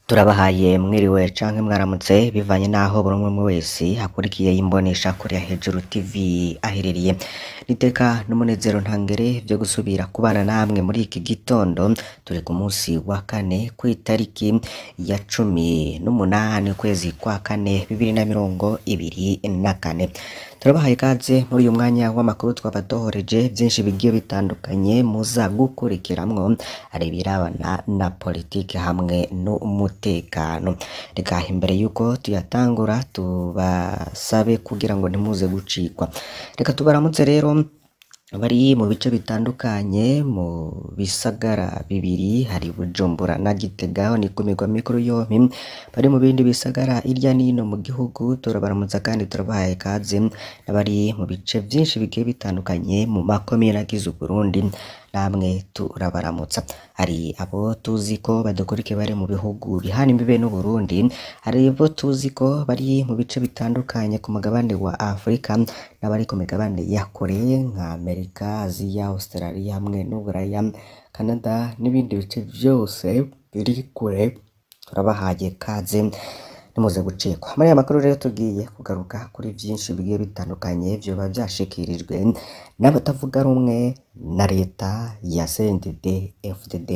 Turabahaye mwiriwe canke mwaramutse bivanye naho buri umwe wese akurikiye imbonesha kure ya Hejuru TV aherereye niteka n'umunezero ntangere vyo gusubira kubana namwe muri iki gitondo turi ku munsi wa kane kw'itariki ya cumi n'umunani ukwezi kwa kane bibiri na mirongo ibiri na kane turabahaye ikaze muri uyu mwanya w'amakuru twabadohoreje vyinshi bigiye bitandukanye muza gukurikiramwo ari ibirabana na politike hamwe n'umutekano reka imbere yuko tuyatangura tubasabe kugira ngo ntimuze gucikwa reka tubaramutse rero bari mu bice bitandukanye mu bisagara bibiri hari Bujumbura na Gitega aho ni ku migwa mikuru yompi bari mu bindi bisagara hirya n'ino mu gihugu turabaramutsa kandi turabahaye ikaze n'abari mu bice vyinshi bigiye bitandukanye mu makomine agize Uburundi namwe turabaramutsa hari abo tuzi ko badukurikiye bari mu bihugu bihana imbibe n'Uburundi hari abo tuzi ko bari mu bice bitandukanye ku mugabane wa Afurika n'abari ku migabane ya kure nka Amerika, Aziya, Australia hamwe n'Uburaya, Canada n'ibindi bice vyose biri kure turabahaye ikaze nimuze gucikwa muri aya makuru rero tugiye kugaruka kuri vyinshi bigiye bitandukanye vyoba vyashikirijwe n'abatavuga rumwe na leta ya CNDD FDD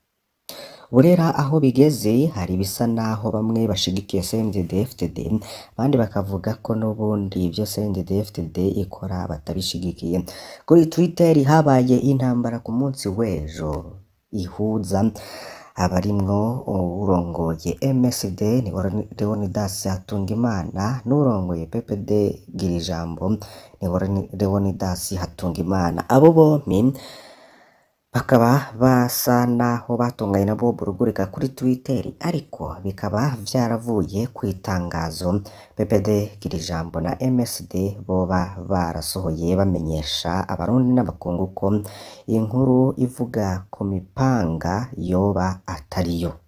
Burera aho bigeze hari ibisa naho bamwe bashigikiye CNDD FDD abandi bakavuga ko n'ubundi ivyo CNDD FDD ikora batabishigikiye kuri Twitter habaye intambara ku munsi w'ejo ihuza abarimwo urongoye MSD ni Leonidas Hatungimana n'urongoye PPD Girijambo ni Leonidas Hatungimana abo bompi bakaba basa naho batunganye nabo burugurika kuri Twitter ariko bikaba vyaravuye ku itangazo PPD Girijambo na MSD boba barasohoye bamenyesha abarundi n'abakungu ko inkuru ivuga ku mipanga yoba atariyo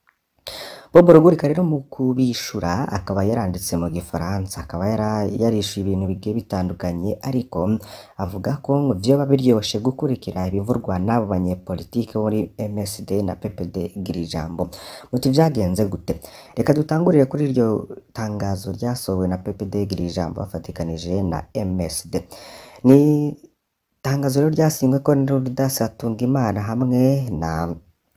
Bob Rugurika rero mu kubishura akaba yaranditse mu gifaransa akaba yarishuye ibintu bigiye bitandukanye ariko avuga ko ngo vyoba biryoshe gukurikira ibivurwa n'abo banyepolitike muri MSD na PPD Girijambo muti vyagenze gute reka dutangurire kuri iryo tangazo ryasohowe na PPD Girijambo bafatikanije na MSD ni tangazo rero ryasinywe ko Leonidas Hatungimana hamwe na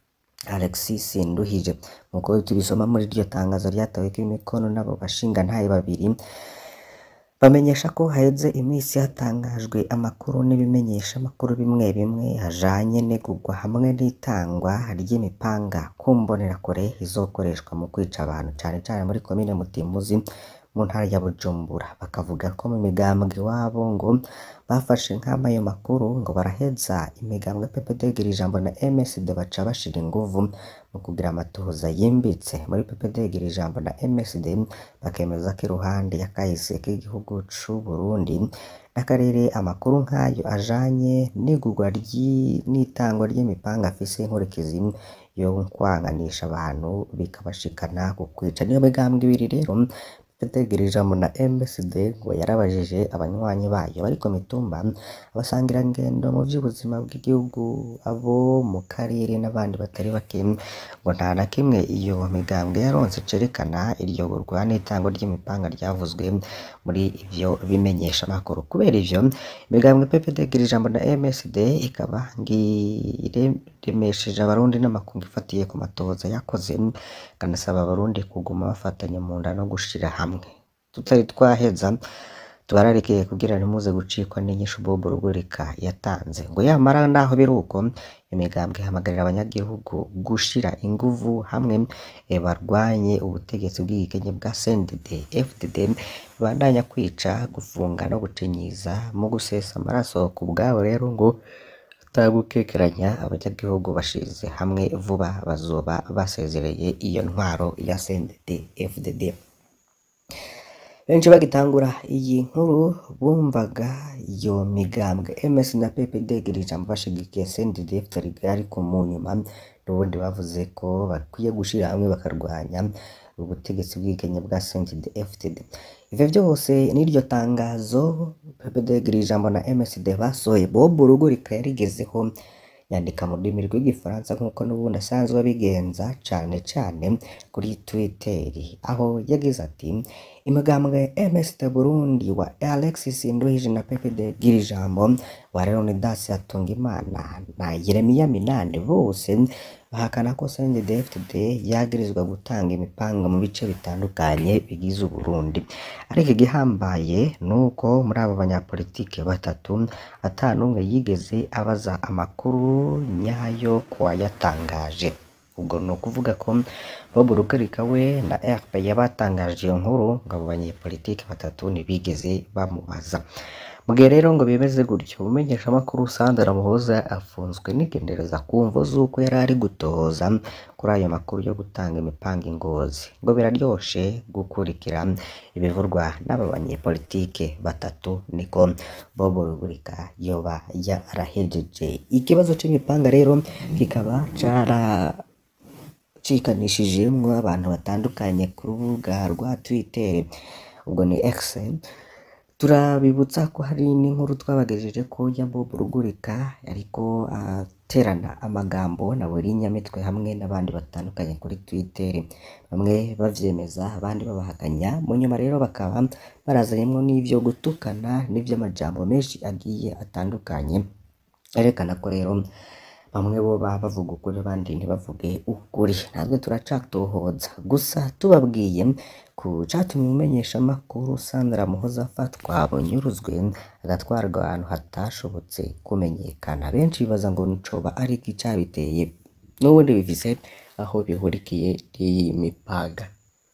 Alexis Nduhije nkuko tubisoma muri iryo tangazo ryataweko imikono n'abo bashingantahe babiri bamenyesha ko haheze iminsi hatangajwe amakuru n'ibimenyesha amakuru bimwe bimwe hajanye n'igurwa hamwe n'itangwa ry'imipanga ku mbonerakure izokoreshwa mu kwica abantu cane cane muri komine Mutimbuzi mu ntara ya Bujumbura bakavuga ko mu migambwe wabo ngo bafashe nk'ama ayo makuru ngo baraheza imigambwe PPD Girijambo na MSD baca bashira inguvu mu kugira amatohoza yimbitse muri PPD Girijambo na MSD bakemeza ko iruhande y'akahise k'igihugu c'u Burundi n'akarere amakuru nk'ayo ajanye n'igurwa n'itangwa ry'imipanga afise inkurikizi yo kwanganisha abantu bikabashikana ku kwica niyo migambwe ibiri rero Girijambo na MSD ngo yarabajije abanywanyi bayo bari ku mitumba abasangirangendo mu vy'ubuzima bw'igihugu abo mu karere n'abandi batari bake ngo nta na kimwe iyo migambwe yaronse cerekana iryo gurwa n'itangwa ry'imipanga ryavuzwe muri ivyo bimenyesha makuru kubera ivyo imigambwe PPD Girijambo na MSD ikaba ngiremesheje abarundi n'amakungu ifatiye ku matohoza yakoze kanasaba abarundi kuguma bafatanye mu nda no gushira hamwe tutari twaheza tubararekeye kugira ntimuze gucikwa n'inyishu Bob Rugurika yatanze ngo yamara naho biruko imigambwe ihamagarira abanyagihugu gushira inguvu hamwe barwanye ubutegetsi bw'igikenye bwa CNDD FDD bibandanya kwica gufunga no gucinyiza mu gusesa amaraso ku bwabo rero ngo atagukekeranya abanyagihugu bashize hamwe vuba bazoba basezereye iyo ntwaro ya CNDD FDD benshi bagitangura iyi nkuru bumvaga iyo migambwe MS na PPD Girijambo bashigikiye CNDD FDD ariko mu nyuma n'ubundi bavuze ko bakwiye gushira hamwe bakarwanya ubutegetsi bw'igenye bwa CNDD FDD ivyo vyose n'iryo tangazo PPD Girijambo na MSD basohoye Bob Rugurika yarigezeho yandika mu rurimi rw'igifaransa nk'uko n'ubundi asanzwe abigenza cane cane kuri Twitter aho yagize ati imigambwe MSD Burundi wa Alexis Nduhije na Pepe de Girijambo wa Leonidas Hatungimana na Yeremiya Minani bose bahakana ko CNDD-FDD yagirizwa gutanga imipanga mu bice bitandukanye bigize Uburundi ariko igihambaye nuko muri abo banyapolitike batatu ata n'umwe yigeze abaza amakuru nyayo ku wayatangaje ubwo ni ukuvuga ko Bob Rugarika we na RP yabatangaje iyo nkuru ngo abo banyepolitike batatu ntibigeze bamubaza mu gihe rero ngo bimeze gutyo umumenyeshamakuru Sandra Muhoza afunzwe n'igendereza ku mvo z'uko yari ari gutohoza kuri ayo makuru yo gutanga imipanga ingozi ngo biraryoshe gukurikira ibivurwa n'aba banyepolitike batatu niko Bob Rugurika yoba yarahejeje ikibazo c'imipanga rero kikaba cara cikanishijemwo abantu batandukanye ku rubuga rwa Twitter ubwo ni X turabibutsa ko hari n'inkuru twabagejeje ko ya Bob Rugurika ariko aterana amagambo na buri nyamitwe hamwe n'abandi batandukanye kuri Twitter bamwe bavyemeza abandi babahakanya mu nyuma rero bakaba barazanyemwo n'ivyo gutukana n'ivy'amajambo menshi agiye atandukanye yerekana ko rero bamwe bo baba bavuga ukuri abandi ntibavuge ukuri natwe turacatohoza gusa tubabwiye ku catumye umumenyeshamakuru Sandra Muhoza afatwa bunyuruzwe agatwarwa ahantu hatashobotse kumenyekana benshi bibaza ngo nicoba ari iki cabiteye n'ubundi bifise aho bihurikiye n'iyi mipaga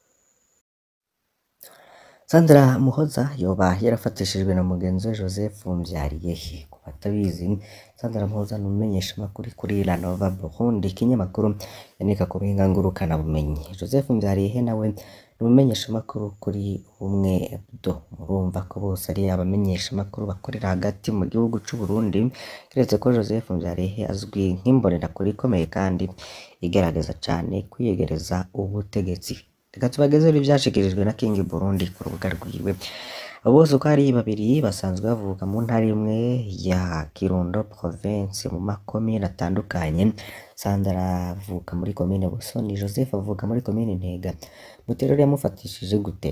Sandra Muhoza yoba yarafatishijwe na mugenzi we Joseph Mvyariyehe ku batabizi Sandra Muhoza ni umumenyeshamakuru kuri La Nova Burundi ikinyamakuru yandika ku buhinga ngurukanabumenyi Joseph Mvyariyehe nawe ni umumenyeshamakuru kuri Ubumwe Hebdo murumva ko bose ari abamenyeshamakuru bakorera hagati mu gihugu c'u Burundi keretse ko Joseph Mvyariyehe azwi nk'imbonerakure ikomeye kandi igerageza cane kwiyegereza ubutegetsi reka tubagezeho ivyashikirijwe na King Burundi ku rubuga rwiwe abo bose uko ari babiri basanzwe bavuka mu ntara imwe ya Kirundo province mu makomine atandukanye Sandra avuka muri komine Busoni Joseph avuka muri komine Ntega Muterere yamufatishije gute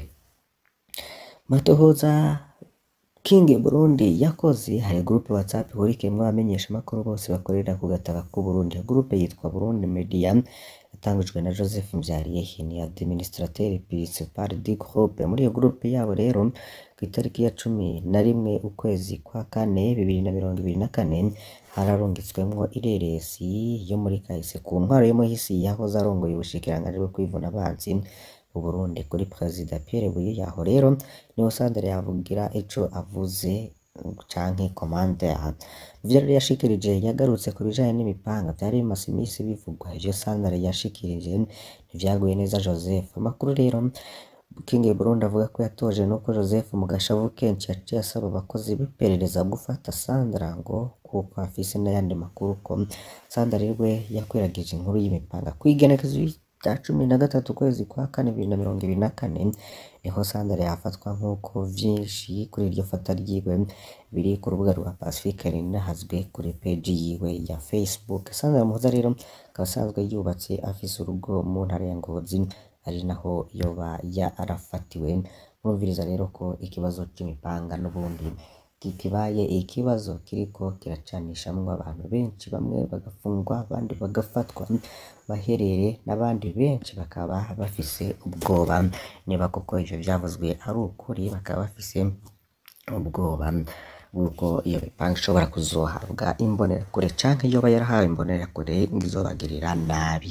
Matohoza King Burundi yakoze hari groupe WhatsApp ihurikiyemwo abamenyeshamakuru bose bakorera ku gataka k'u Burundi iyo groupe yitwa Burundi Media yatangujwe na Joseph Mvyariyehe ni administrateur principal du groupe muri iyo groupe yabo rero ku itariki ya cumi na rimwe ukwezi kwa kane bibiri na mirongo ibiri na kane hararungitswemwo ireresi yo muri kahise ku ntwaro yo muhisi yahoze arongoye ubushikiranganji bwo kwivuna abansi mu Burundi kuri Perezida Pierre Buyoyaho rero niho Sandra yavugira ico avuze canke commentaire ivyo rero yashikirije yagarutse ku bijanye n'imipanga vyari bimaze imisi bivugwa ivyo Sandra yashikirije ntivyaguye neza Joseph amakuru rero King Burundi avuga ko yatoje nuko Joseph mu gashavu kenshi yaciye asaba abakozi b'iperereza gufata Sandra ngo kuko afise n'ayandi makuru ko Sandra rero yakwiragije inkuru y'imipanga kwigenekezo rya cumi na gatatu ukwezi kwa kane bibiri na mirongo ibiri na kane niho Sandra yafatwa nk'uko vyinshi kuri iryo fata ryiwe biri ku rubuga rwa Pacifique rinahazwe kuri page yiwe ya Facebook Sandra Muhoza rero akaba asanzwe yubatse afise urugo mu ntara ya Ngozi ari naho yoba yarafatiwe murumviriza rero ko ikibazo c'imipanga n'ubundi kikibaye ikibazo kiriko kiracanishamwo abantu benshi bamwe bagafungwa abandi bagafatwa baherere n'abandi benshi bakaba bafise ubwoba niba koko ivyo vyavuzwe ari ukuri bakaba bafise ubwoba bw'uko iyo mipanga ishobora kuzohabwa imbonerakure canke yoba yarahawe imbonerakure ngo izobagirira nabi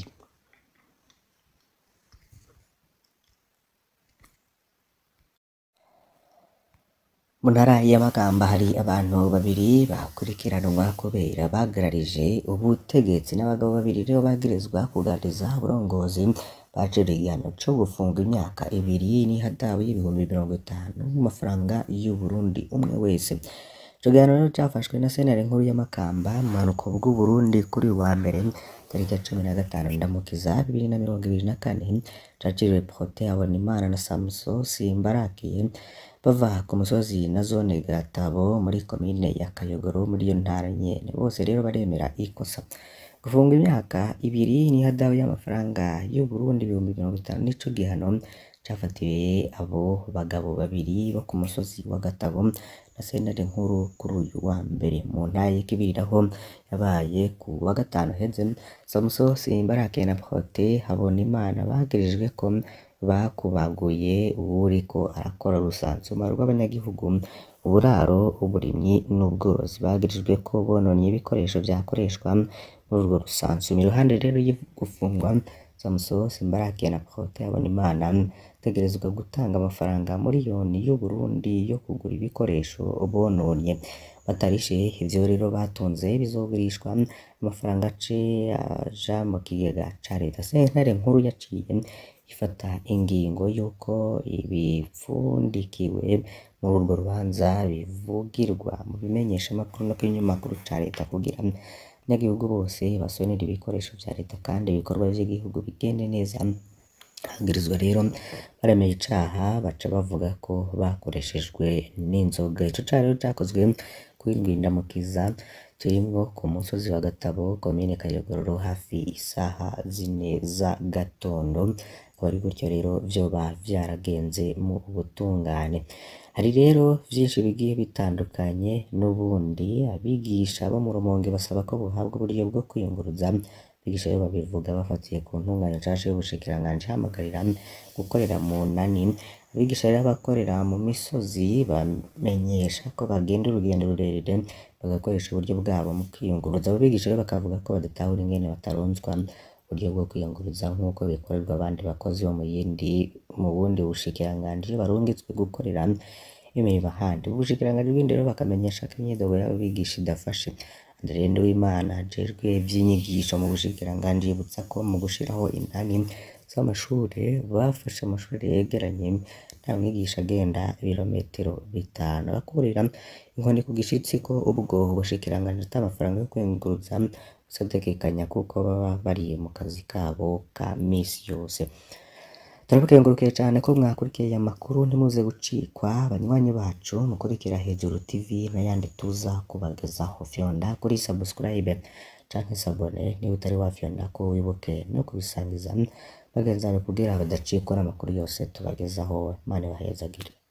mu ntara ya Makamba hari abantu babiri bakurikiranwa kubera bagararije ubutegetsi n'abagabo babiri rero bagirizwa kugarariza uburongozi baciriwe igihano co gufunga imyaka ibiri n'ihadabu y'ibihumbi mirongo itanu mu mafaranga y'u Burundi umwe wese ico gihano rero cafashwe na sentare nkuru ya Makamba mu bumanuko bw'u Burundi kuri uyu wa mbere tariki ya cumi na gatanu ndamukiza bibiri na mirongo ibiri na kane caciriwe Protais Habonimana na Samson Simbarakiye bava ku musozi na zone Gatabo muri komine ya Kayogoro muri iyo ntara nyene bose rero baremera ikosa gufunga imyaka ibiri n'ihadabu y'amafaranga y'u Burundi ibihumbi mirongo itanu nico gihano cafatiwe abo bagabo babiri bo ku musozi wa Gatabo na sentare nkuru kuri uyu wa mbere mu ntara y'ikibiriraho yabaye ku wa gatanu heze Samuso Simbarake na Prote Habonimana bagirijwe ko bakubaguye uwuriko arakora urusansuma rw'abanyagihugu uburaro uburimyi n'ubworozi bagirijwe ko bononye ibikoresho vyakoreshwa muri urwo rusansuma iruhande rero yo gufungwa Samuso Simbarake na Prote Habonimana bategerezwa gutanga amafaranga miliyoni y'u Burundi yo kugura ibikoresho bononye batarishe ivyo rero batunze bizogurishwa amafaranga ace aja mu kigega ca leta sentare nkuru yaciye ifata ingingo y'uko ibipfundikiwe muri urwo rubanza bivugirwa mu bimenyeshamakuru no kw'ibinyamakuru ca leta kugira abanyagihugu bose basonera ibikoresho vya leta kandi ibikorwa vy'igihugu bigende neza hagirizwa rero baremeye icaha baca bavuga ko bakoreshejwe n'inzoga ico caha rero cakozwe kw'indwi ndamukiza turimwo ku musozi wa Gatabo komine Kayogoro hafi isaha zine za gatondo akaba ari gutyo rero vyoba vyaragenze mu butungane hari rero vyinshi bigiye bitandukanye n'ubundi abigisha bo mu Rumonge basaba ko bohabwa uburyo bwo kwiyunguruza abigisha rero babivuga bafatiye ku ntunganya nshasha y'ubushikiranganji ihamagarira gukorera mu nani abigisha rero abakorera mu misozi bamenyesha ko bagenda urugendo rurerure bagakoresha uburyo bwabo mu kwiyunguruza abo bigisha rero bakavuga ko badatahura ingene bataronswa uburyo bwo kwiyunguruza nk'uko bikorerwa abandi bakozi bo mu yindi mu bundi bushikiranganji iyo barungitswe gukorera imirimo ahandi ubushikiranganji bw'indero bakamenyesha ko imyidogo y'abo bigisha idafashe Andre Nduwimana ajejwe ivy'inyigisho mu bushikiranganji yibutsa ko mu gushiraho inani z'amashure bafashe amashure yegeranye nta mwigisha agenda ibirometero bitanu akurira inkoni ku gishitsi ko ubwo ubushikiranganji ata amafaranga yo kwiyunguruza busategekanya kuko baba bari mu kazi kabo ka misi yose turabakengurukiye cane ko mwakurikiye aya makuru ntimuze gucikwa banywanyi bacu mukurikira hejuru tv n'ayandi tuza kubagezaho fyonda kuri subscribe canke sabone niba utari wafyonda ko wibuke no kubisangiza bagenzi bawe kugira badacikwa n'amakuru yose tubagezaho Imana ibahezagire